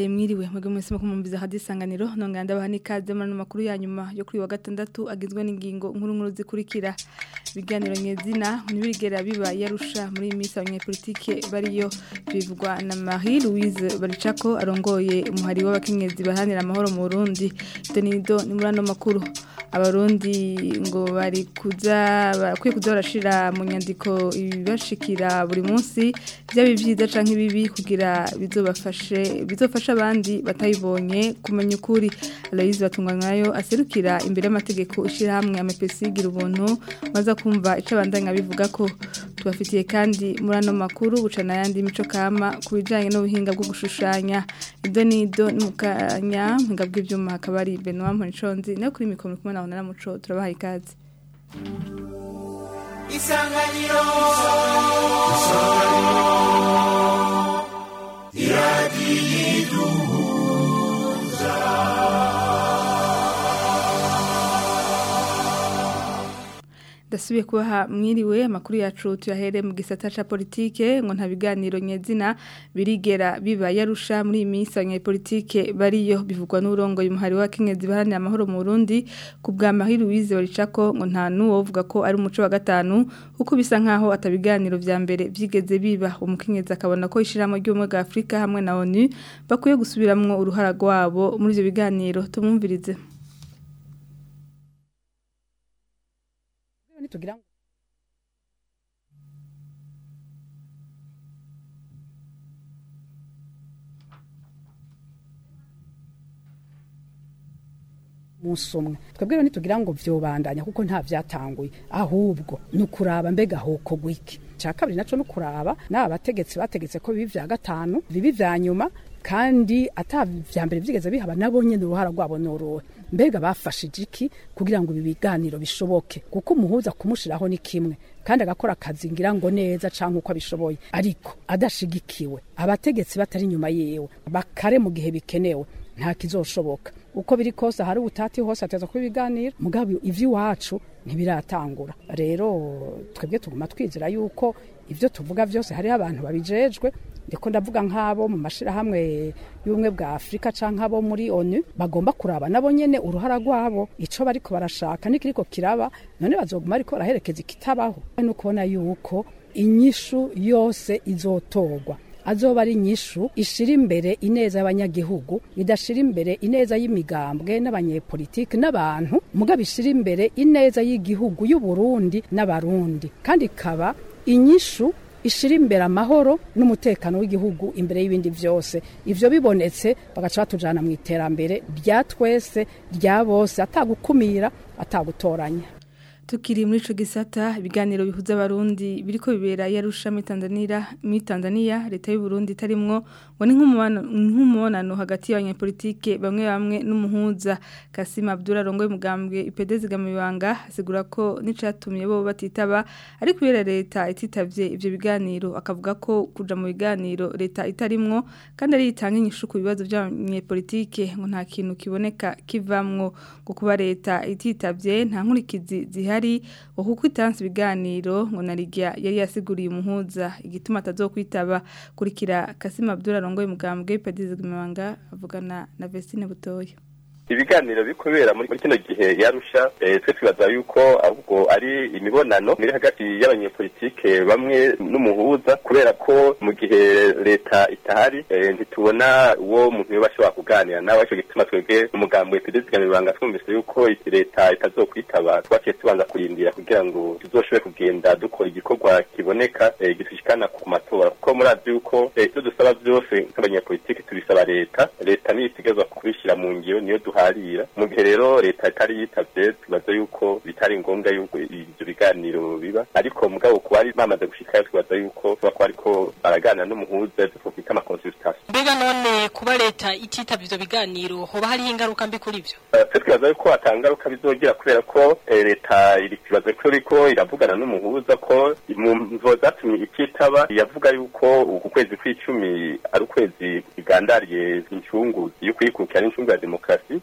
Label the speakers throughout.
Speaker 1: ndabahaye mwiriwe mwebwe mwese mukumumbiza hadisanganiro nonga ndabaha nikaze muri makuru ya nyuma yo kuri wa gatandatu agizwe n'ingingo nkuru nkuru zikurikira biganiro nyezina ntibigera biba yarusha muri imisi abanyepolitike bariyo bivugwa na Marie Louise Baricako arongoye umuhari w'abakenyezi bahanira amahoro mu Burundi Denido ni muri ano makuru abarundi ngo bari kuza barakwiye kuza barashira mu nyandiko ibibashikira buri munsi byaba byiza canke ibibi kugira bizobafashe bizofasha abandi batayibonye kumenya ukuri Aloise batungwanyayo aserukira imbere y'amategeko ishira hamwe amepesi gira ubuntu maza kumva ico abandanya bivuga ko tubafitiye kandi muri ano makuru bucana yandi mico kama kubijanye n'ubuhinga bwo gushushanya ido nido n'umukanya mpinga bw'ivyuma hakaba ari Benoit Mponiconzi nayo kuri mikoro kumwe naho naramuco turabaha ikaze
Speaker 2: Isanganiro
Speaker 1: Dasubiye kubaha mwiriwe amakuru yacu tuyahere mu gisata ca politike ngo nta biganiro nyezina birigera biba yarusha muri iyi minsi abanyepolitike bariyo bivugwa n'urongo y'umuhari wa Kenyezi baharanira amahoro mu Burundi ku bwa Marie Louise Baricako ngo nta nuwo uvuga ko ari umuco wa gatanu kuko bisa nkaho atabiganiro vya mbere vyigeze biba umukenyezi akabona ko ishiramo ry'ubumwe bwa Afrika hamwe na ONU bakwiye gusubiramwo uruhara rwabo muri ivyo biganiro tumumvirize
Speaker 3: tugira ngo umunsi umwe twebwe rero ntitugira ngo vyobandanya kuko nta vyatanguye ahubwo ni ukuraba mbega hoko gwiki ca kabiri naco ni ukuraba n'aba bategetsi bategetse ko bibi vya gatanu bibi vya nyuma kandi ata vya mbere vyigeze bihaba nabo nyene uruhara rwabo nuruhe mbega bafashije iki kugira ngo ibi biganiro bishoboke kuko umuhuza kumushiraho ni kimwe kandi agakora akazi ngira ngo neza canke uko abishoboye ariko adashigikiwe abategetsi batari inyuma yiwe bakare mu gihe bikenewe nta kizoshoboka uko biri kose hari ubutati hose ateza kuba ibiganiro mugabo ivy'iwacu ntibiratangura rero twebwe tuguma twizera yuko ivyo tuvuga vyose hariho abantu babijejwe ndiko ndavuga nk'abo mu mashirahamwe y'ubumwe bwa afurika canke abo muri onu bagomba kuraba nabo nyene uruhara rwabo ico bariko barashaka nikiriko kiraba none bazoguma ariko baraherekeza ikitabaho no kubona yuko inyishu yose izotorwa azoba ari inyishu ishira imbere ineza y'abanyagihugu idashira imbere ineza y'imigambwe n'abanyepolitiki n'abantu mugabo ishira imbere ineza y'igihugu y'uburundi n'abarundi kandi ikaba inyishu ishira imbere amahoro n'umutekano w'igihugu imbere y'ibindi byose ivyo bibonetse bagaca batujana mu iterambere rya twese rya bose atagukumira atagutoranya
Speaker 1: Tukiri muri ico gisata ibiganiro bihuza abarundi biriko bibera yarusha muri Tanzania muri Tanzania leta y'u Burundi tarimwo ngo ni nk'umubonano hagati y'abanyepolitike bamwe bamwe n'umuhuza Kasim Abdullah rongoye mugambwe IPD zigamibanga asigura ko nicatumye bo batitaba ari kubera leta ititavye ivyo biganiro akavuga ko kuja mu biganiro leta itarimwo kandi ari itanga inyishu ku bibazo by'abanyepolitike ngo nta kintu kiboneka kivamwo ngo kuba leta ititavye nta nkurikizi zihari ngo kuko itanze ibiganiro ngo narigia yari yasiguriye umuhuza igituma atazokwitaba kurikira Kasim Abdullah rongoye mugambwe Padize Gimanga avugana na Vestine Butoya
Speaker 4: ibiganiro bikubera muri kino gihe yarusha twe twibaza yuko ahubwo ari imibonano iri hagati y'abanyepolitike bamwe n'umuhuza kubera ko mu gihe leta itahari ntitubona uwo muntu yoba ashobora kuganira nawe ico gituma twebwe umugambi w'epidezigamibanga twumvise yuko leta itazokwitaba twaciye tubanza kurindira kugira ngo tuzoshobore kugenda dukora igikorwa kiboneka gishikana ku matora kuko murazi yuko ivyo dusaba vyose nk'abanyepolitike tubisaba leta leta niyo isigazwa kubishyira mu ngiro niyo duharira mu gihe rero leta itari yitavye tubaza yuko bitari ngombwa yuko ivyo biganiro biba ariko mugabo kuba ari bamaze gushikayo twibaza yuko tuba ko ariko baraganira n'umuhuza twokwita amakonsultation
Speaker 5: mbega none kuba leta ititavye ivyo biganiro hoba hariho ingaruka mbi kuri ivyo
Speaker 4: twe twibaza yuko atangaruka bizogira kubera ko leta iri kibaza ko iriko iravugana n'umuhuza ko mu mvo zatumye ititaba yavuga yuko uku kwezi kw'icumi ari ukwezi igandariye incungu yo kwikukira n'incungu ya demokarasi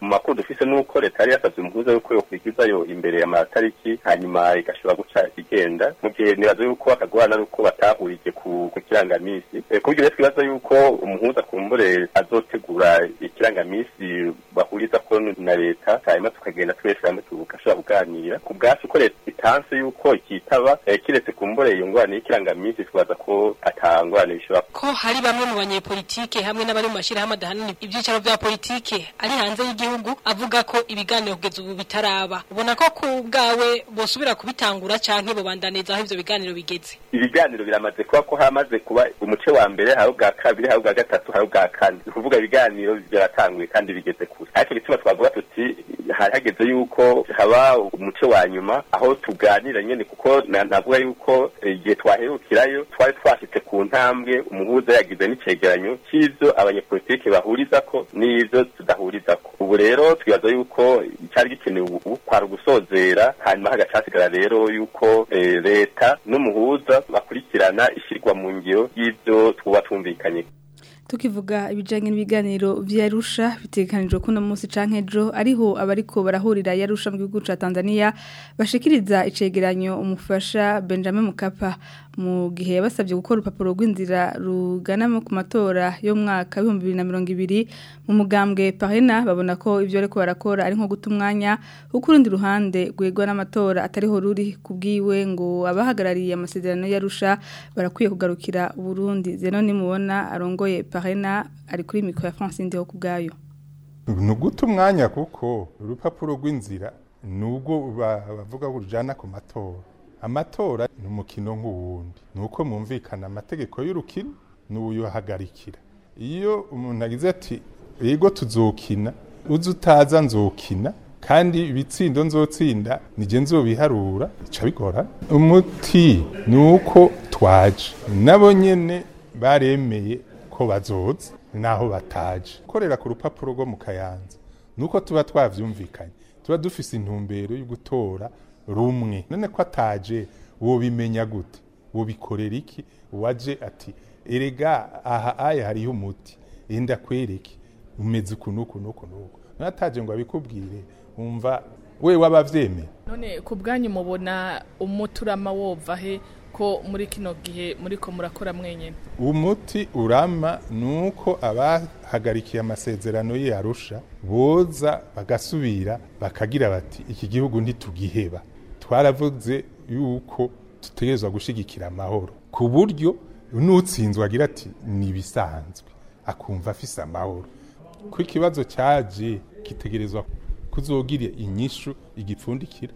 Speaker 4: mu makuru dufise nuko leta yari yasavye umuhuza yuko yokwigizayo imbere ya matariki hanyuma igashobora guca igenda mu gihe nibaza yuko bakagorana nuko batahurije ku ku kirangamisi Eh, ku buryo rero twibaza yuko umuhuza kumbure azotegura ikirangamisi bahuriza ko na leta hanyuma tukagenda twese hamwe tugashobora kuganira ku bwacu ko leta itanse yuko ikitaba eh, kiretse kumbure iyo ngorane y'ikirangamisi twibaza ko ata ngorane bishobora
Speaker 5: ko hari bamwe mu banyepolitike hamwe n'abari mu mashyirahamwe adahanini ibyicaro bya politike ari hanze y'igihugu avuga ko ibiganiro kugeza ubu bitaraba ubona ko ku bwawe bosubira kubitangura canke bobandaniza aho ivyo biganiro bigeze
Speaker 4: ibiganiro biramaze kuba ko hamaze kuba umuce wa mbere hari ubwa kabiri hari ubwa gatatu hari ubwa kane ni ukuvuga ibiganiro byaratanguye kandi bigeze kure ariko igituma twavuga tuti hari hageze yuko haba umuce wa nyuma aho tuganira nyene kuko na- navuga yuko eh, igihe twaherukirayo twari twashitse ku ntambwe umuhuza yagize n'icegeranyo c'ivyo abanyepolitike bahurizako n'ivyo tudahurizako ubu rero twibaza yuko cyari gikenewe ubu kwari ugusozera hanyuma hagaca hasigara rero yuko eh, leta n'umuhuza bakurikirana ishyirwa mu ngiro y'ivyo twuba twumvikanye
Speaker 1: tukivuga ibijanye n'ibiganiro vyarusha bitegekanijwe kuno munsi canke ejo ariho abariko barahurira yarusha mu gihugu ca Tanzania bashikiriza icegeranyo umufasha Benjamin Mukapa mu gihe yabasabye gukora urupapuro rw'inzira rugana mu ku matora yo mu mwaka wa 2020 mu mugambwe Parena babona ko ivyo ariko barakora ari nko guta umwanya kuko urundi ruhande rwegwa n'amatora atariho ruri kubwiwe ngo abahagarariye amasezerano yarusha barakwiye kugarukira Burundi zeno nimubona arongoye Parena ari kuri mikro ya France Ndeo kubgayo
Speaker 2: ni uguta umwanya kuko urupapuro rw'inzira nubwo ba- bavuga ko rujana ku matora amatora ni umukino nk'uwundi ni uko mwumvikana amategeko y'urukino n'uyuhagarikira iyo umuntu agize ati yego tuzokina uzi utaza nzokina kandi ibitsindo nzotsinda nije nzobiharura bica bigora umuti ni uko twaje nabo nyene baremeye ko bazoza naho bataje korera ku rupapuro rwo mu kayanza nuko tuba twavyumvikanye tuba dufise intumbero yo gutora rumwe none ko ataje wobimenya gute wobikorera iki waje ati erega aha aya hariho umuti enda kwereke umeze uku nuku nuku nuku none ataje ngo abikubwire umva we wabavyemeye
Speaker 6: none ku bwanyu mubona umuturama wova he ko muri kino gihe muriko murakora mwenyene
Speaker 2: umuti urama nuko abahagarikiye amasezerano y'arusha boza bagasubira bakagira bati iki gihugu ntitugiheba twaravuze yuko dutegerezwa gushigikira amahoro ku buryo n'utsinzwe agira ati ni ibisanzwe akumva afise amahoro ko ikibazo cyaje kitegerezwa kuzogira inyishu igipfundikira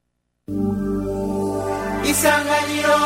Speaker 7: isanganiro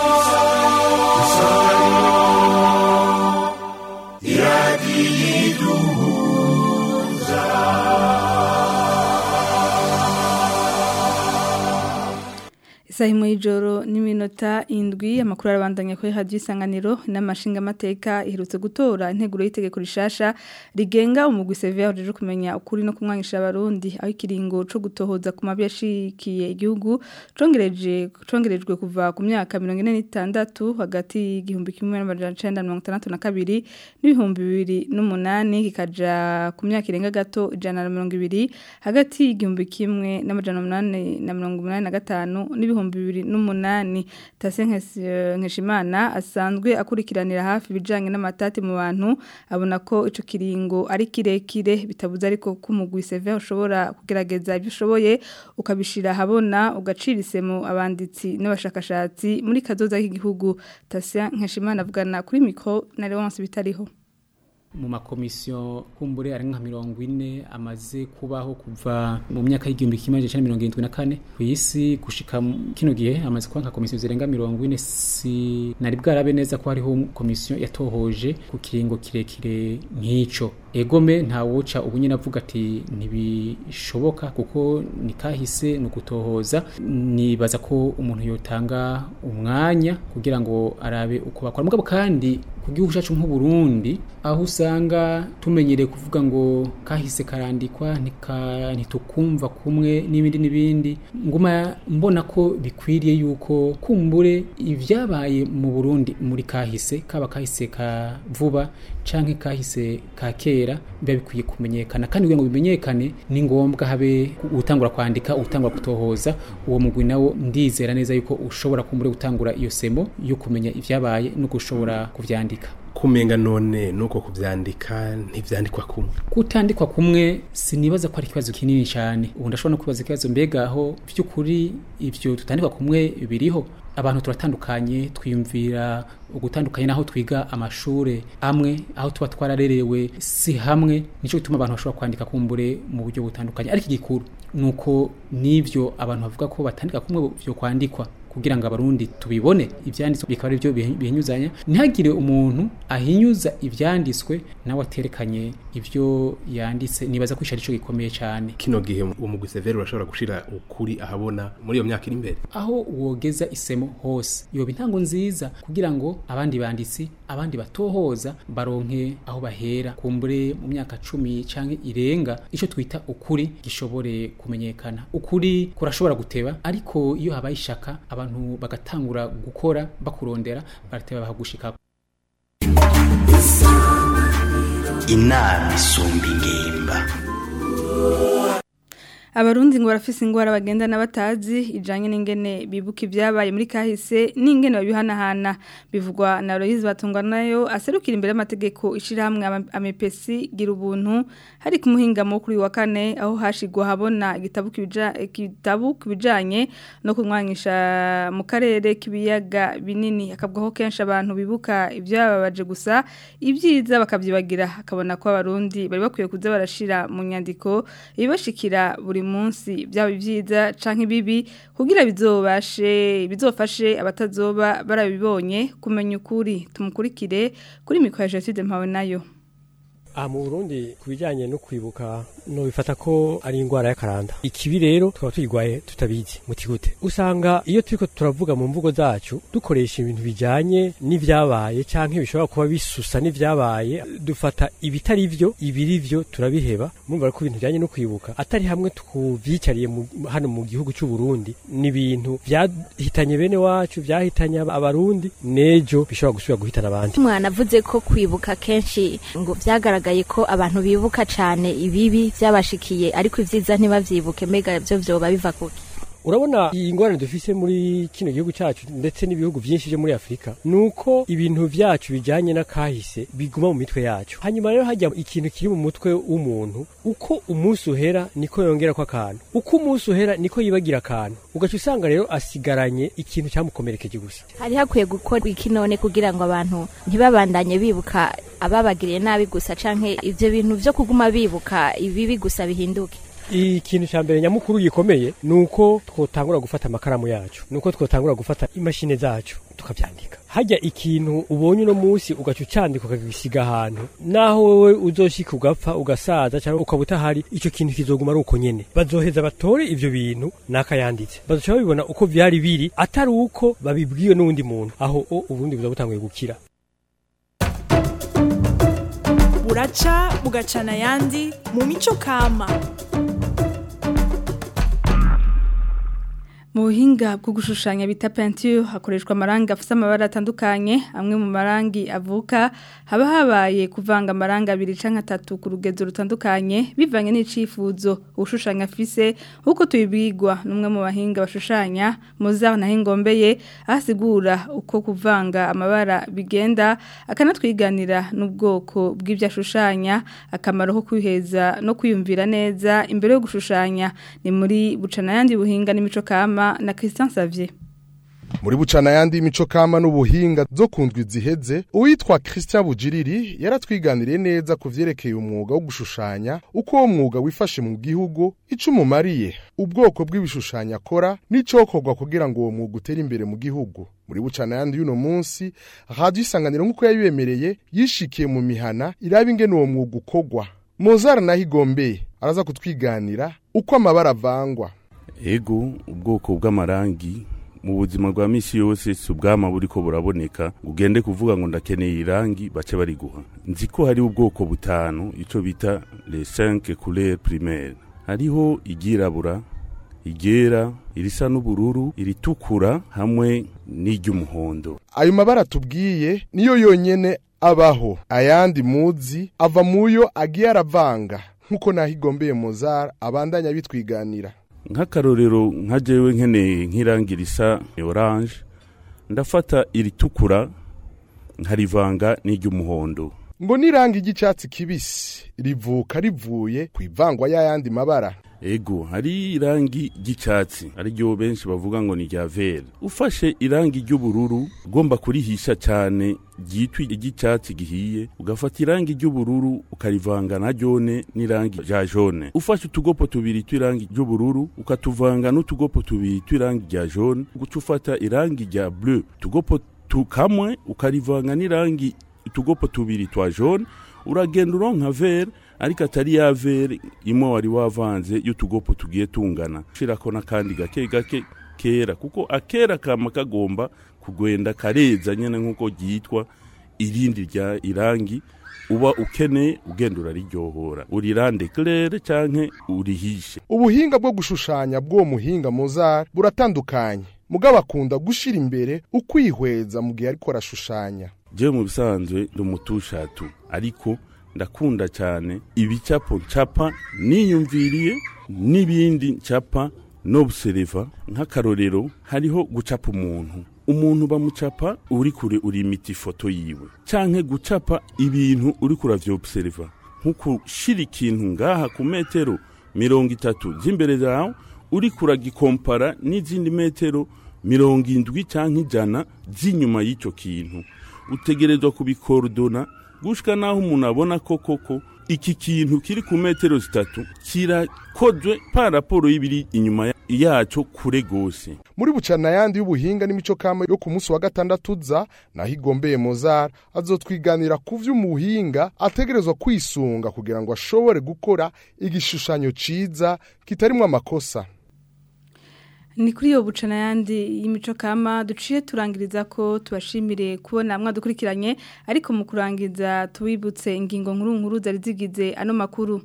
Speaker 1: Isaha imwe y'ijoro n'iminota indwi amakuru arabandanya kuri radio isanganiro n'amashinga amateka iherutse gutora integuro y'itegeko rishasha rigenga umugwi severe ryo kumenya ukuri no kumwangisha abarundi aho ikiringo co gutohoza ku mabi yashikiye igihugu congereje congerejwe kuva ku myaka 46 hagati y'igihumbi kimwe n'amajana 1962 n'ibihumbi bibiri n'umunani kikaja ku myaka irenga gato ijana na mirongo ibiri hagati y'igihumbi kimwe n'amajana umunani na mirongo umunani na gatanu n'ibihumbi bibiri n'umunani tase nkeshimana asanzwe akurikiranira hafi ibijanye n'amatati mu bantu abona ko ico kiringo ari kirekire bitabuze ariko ko umugwi seve ushobora kugerageza ibyo ushoboye ukabishira habona ugacira isemo abanditsi n'abashakashatsi muri kazoza k'igihugu tase nkeshimana avugana kuri mikro na Leonce bitariho
Speaker 8: mu makomisiyo kumbure ari nka mirongo ine amaze kubaho kuva mu myaka y'igihumbi kimwe amajana mirongo irindwi na kane ku isi gushika kino gihe amaze kuba nka komisiyo zirenga mirongo ine si nari bwarabe neza ko hariho komisiyo yatohoje ku kiringo kirekire nk'ico egome ntawuca ubu nyine avuga ati ntibishoboka kuko ni kahise ni ugutohoza nibaza ko umuntu yotanga umwanya kugira ngo arabe uko bakora mugabo kandi ku gihugu cyacu nk'uburundi aho usanga tumenyereye kuvuga ngo kahise karandikwa ntitukumva kumwe n'ibindi n'ibindi nguma mbona ko bikwiriye yuko kumbure ibyabaye mu burundi muri kahise kaba kahise ka vuba canke kahise ka kera biba bikwiye kumenyekana kandi kugira ngo bimenyekane ni ngombwa habe utangura kwandika utangura kutohoza uwo mugwi nawo ndizera neza yuko ushobora kumbure gutangura iyo semo yo kumenya ivyabaye no gushobora kuvyandika
Speaker 7: kumenga none nuko kuvyandika ntivyandikwa kumwe
Speaker 8: kutandikwa kumwe sinibaza ko ari ikibazo kinini cyane ubu ndashobora no kwibaza ikibazo mbega aho by'ukuri ivyo tutandikwa kumwe biriho abantu turatandukanye twiyumvira ugutandukanye naho twiga amashure amwe aho tuba twararerewe si hamwe nico gituma abantu bashobora kwandika kumbure mu buryo butandukanye ariko igikuru nuko nivyo abantu bavuga ko batandika kumwe vyo kwandikwa kugira ngo abarundi tubibone ivyanditswe bikaba ari byo bihinyuzanya ntihagire umuntu ahinyuza ivyanditswe nawe aterekanye ivyo yanditse nibaza ko ico gikomeye cyane
Speaker 7: kino gihe umugwi severe urashobora gushira ukuri ahabona muri iyo myaka iri imbere
Speaker 8: aho wogeza isemo hose yoba intango nziza kugira ngo abandi banditsi abandi batohoza baronke aho bahera kumbure mu myaka cumi canke irenga ico twita ukuri gishobore kumenyekana ukuri kurashobora guteba ariko iyo habaye ishaka abantu bagatangura gukora bakurondera barateba bahagushika
Speaker 9: inama isumba ingimba
Speaker 1: abarundi ngo barafise ingwara bagendana batazi ijanye n'ingene bibuka ibyabaye muri kahise n'ingene babihanahana bivugwa na Loise batungwa nayo aserukira imbere y'amategeko ishirahamwe amepesi gira ubuntu hari ku muhingamo kuri wa kane aho hashigwa habona igitabu kibitabu kubijanye no kunwanisha mu karere kibiyaga binini akabwaho kenshi abantu bibuka ibyababaje gusa ibyiza bakavyibagira akabona ko abarundi bari bakwiye kuza barashira mu nyandiko ibashikira buri munsi byaba byiza canke bibi kugira bizobashe bizofashe abatazoba barabibonye kumenya ukuri tumukurikire kuri mikro ya Jesude mpawe nayo
Speaker 10: aha mu burundi ku bijyanye no kwibuka no bifata ko ari indwara y'akaranda ikibi rero tukaba tuyirwaye tutabizi muti gute usanga iyo turiko turavuga mu mvugo zacu dukoresha ibintu bijyanye n'ibyabaye cyangwa bishobora kuba bisusa n'ibyabaye dufata ibitari byo ibiri byo turabiheba mumva ko ibintu bijyanye no kwibuka atari hamwe tuvyicariye hano mu gihugu cy'u Burundi ni ibintu byahitanye bene wacu byahitanye abarundi nejo bishobora gusubira guhitana abandi
Speaker 11: mwana avuze ko kwibuka kenshi ngo byagaragaye ko abantu bibuka cyane ibibi byabashikiye ariko ivyiza ntibavyibuke mbega byo vyoba biva kuki
Speaker 10: urabona iyi ngorane dufise muri kino gihugu cyacu ndetse n'ibihugu byinshi byo muri afurika ni uko ibintu byacu bijyanye n'akahise biguma mu mitwe yacu hanyuma rero hajya ikintu kiri mu mutwe w'umuntu uko umunsi uhera niko yongera ko akantu uko umunsi uhera niko yibagira akantu ugaca usanga rero asigaranye ikintu cyamukomerekeje gusa
Speaker 11: hari hakwiye gukora iki none kugira ngo abantu ntibabandanye bibuka ababagiriye nabi gusa canke ivyo bintu vyo kuguma bibuka ibibi gusa bihinduke
Speaker 10: ikintu cya mbere nyamukuru gikomeye ni uko twotangura gufata amakaramu yacu ni uko twotangura gufata imashini zacu tukabyandika hajya ikintu ubonye uno munsi ugaca ucandika ukagisiga ahantu naho wowe uzoshika ugapfa ugasaza cyangwa ukaba utahari icyo kintu kizoguma ari uko nyene bazoheza batore ivyo bintu nakayanditse bazoca babibona uko vyari biri atari uko babibwiwe n'uwundi muntu aho o uburundi buza butanguye gukira
Speaker 12: buraca bugacana ayandi mu mico kama
Speaker 1: mu buhinga bwo gushushanya bita peinture hakoreshwa amarangi afite amabara atandukanye amwe mu marangi avuka haba habaye kuvanga amarangi abiri cyangwa atatu ku rugezo rutandukanye bivanye n'icifuzo ushushanya afise nk'uko tubibwirwa n'umwe mu bahinga bashushanya muzaho naho ingombeye asigura uko kuvanga amabara bigenda akanatwiganira n'ubwoko bw'ibyo ashushanya akamaro ko kwiheza no kwiyumvira neza imbere yo gushushanya ni muri bucana yandi buhinga n'imico kama na Christian Xavier
Speaker 13: muri bucana yandi mico kama n'ubuhinga zo kundwa iziheze uwitwa Christian Bujiriri yaratwiganiriye neza ku vyerekeye umwuga wo gushushanya uko uwo mwuga wifashe mu gihugu ico umumariye ubwoko bw'ibishushanyo akora n'icokorwa kugira ngo uwo mwuga utere imbere mu gihugu muri bucana yandi y'uno munsi radio isanganiro nk'uko yabibemereye yishikiye mu mihana iraba ingene uwo mwuga ukorwa Mozart naho igombeye araza kutwiganira uko amabara avangwa
Speaker 14: ego ubwoko bw'amarangi mu buzima bwa misi yose si ubwama buriko buraboneka ugende kuvuga ngo ndakeneye irangi bace bariguha nzi ko hari ubwoko butanu ico bita les cinq couleurs primaires hariho iryirabura iryera irisa n'ubururu iritukura hamwe n'iry'umuhondo
Speaker 13: ayo mabara tubwiye niyo yonyene abaho ayandi muzi ava muyo agiye aravanga nk'uko naho igombeye Mozart abandanya bitwiganira
Speaker 14: nk'akarorero nka jewe nkeneye nk'irangi risa oranje ndafata iritukura nkarivanga n'iry'umuhondo
Speaker 13: ngo n'irangi ry'icyatsi kibisi rivuka rivuye ku ivangwa y'ayandi mabara
Speaker 14: ego hari irangi ry'icyatsi ariryo benshi bavuga ngo ni rya vere ufashe irangi ry'ubururu ugomba kurihisha cyane ryitwa iry'icyatsi gihiye ugafata irangi ry'ubururu ukarivanga na jone n'irangi rya jone ufashe utugopo tubiri tw'irangi ry'ubururu ukatuvanga n'utugopo tubiri tw'irangi rya jone guca ufata irangi rya bleu utugopo tukamwe ukarivanga n'irangi utugopo tubiri twa jone uragenda uronka vere ariko atari ya vere imwe wari wavanze y'utugopo tugiye tungana ushirako n'akandi gake gake kera kuko akera kama kagomba kugwenda kareza nyene nk'uko ryitwa irindi rya irangi uba ukeneye ugenda urariryohora urirande claire canke urihishe
Speaker 13: ubuhinga bwo gushushanya bw'uwo muhinga Mozart buratandukanye mugabo akunda gushira imbere ukwihweza mu gihe ariko arashushanya
Speaker 14: jewe mu bisanzwe ndi umutushatu ariko ndakunda cyane ibicapo ncapa niyumviriye n'ibindi ncapa n'observa nk'akarorero hariho gucapa umuntu umuntu bamucapa uri kure uri imiti ifoto yiwe canke gucapa ibintu uri kuravyoobserva nko gushira ikintu ngaha ku metero mirongo itatu z'imbere zawe uri kuragikompara n'izindi metero mirongo indwi canke ijana z'inyuma y'ico kintu utegerezwa kubikorodona gushika naho umuntu abona ko koko iki kintu kiri ku metero zitatu kirakozwe pa raporo y'ibiri inyuma yaco kure gose
Speaker 13: muri bucana yandi y'ubuhinga n'imico kama yo ku munsi wa gatandatu uza naho igombeye Mozart azotwiganira ku vy'umuhinga ategerezwa kwisunga kugira ngo ashobore gukora igishushanyo ciza kitarimwo amakosa
Speaker 1: ni kuri iyo bucana yandi y'imico kama duciye turangiriza ko tubashimire kubona mwadukurikiranye ariko mu kurangiza tubibutse ingingo nkuru nkuru zari zigize ano makuru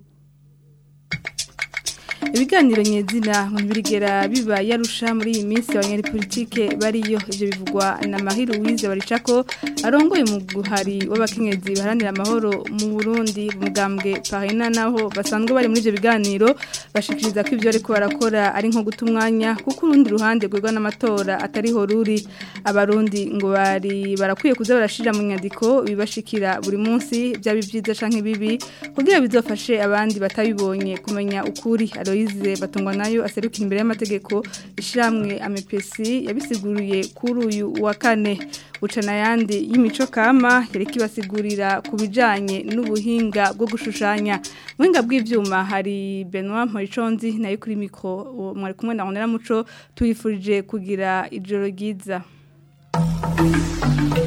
Speaker 1: ibiganiro nyezina ntibirigera biba yarusha muri iyi minsi abanyapolitike bariyo ibyo bivugwa na Mahiru Wize baricako arongoye mu guhari w'abakenyezi baharanira amahoro mu Burundi mugambwe Parina naho basanzwe bari muri ibyo biganiro bashikiriza ko ibyo ariko barakora ari nko guta umwanya kuko urundi ruhande rwegwa n'amatora atariho ruri abarundi ngo bari barakwiye kuza barashira mu nyandiko bibashikira buri munsi byaba byiza canke bibi kugira bizofashe abandi batabibonye kumenya ukuri Aloise batungwa nayo aserukira imbere y'amategeko ishiramwe amepesi yabisiguriye kuri uyu wa kane bucana yandi y'imico kama yareka ibasigurira ku bijanye n'ubuhinga bwo gushushanya buhinga bw'ivyuma hari Benoit Moriconzi nayo kuri mikro mwari kumwe na Honera Muco tuyifurije kugira ijoro ryiza Thank you.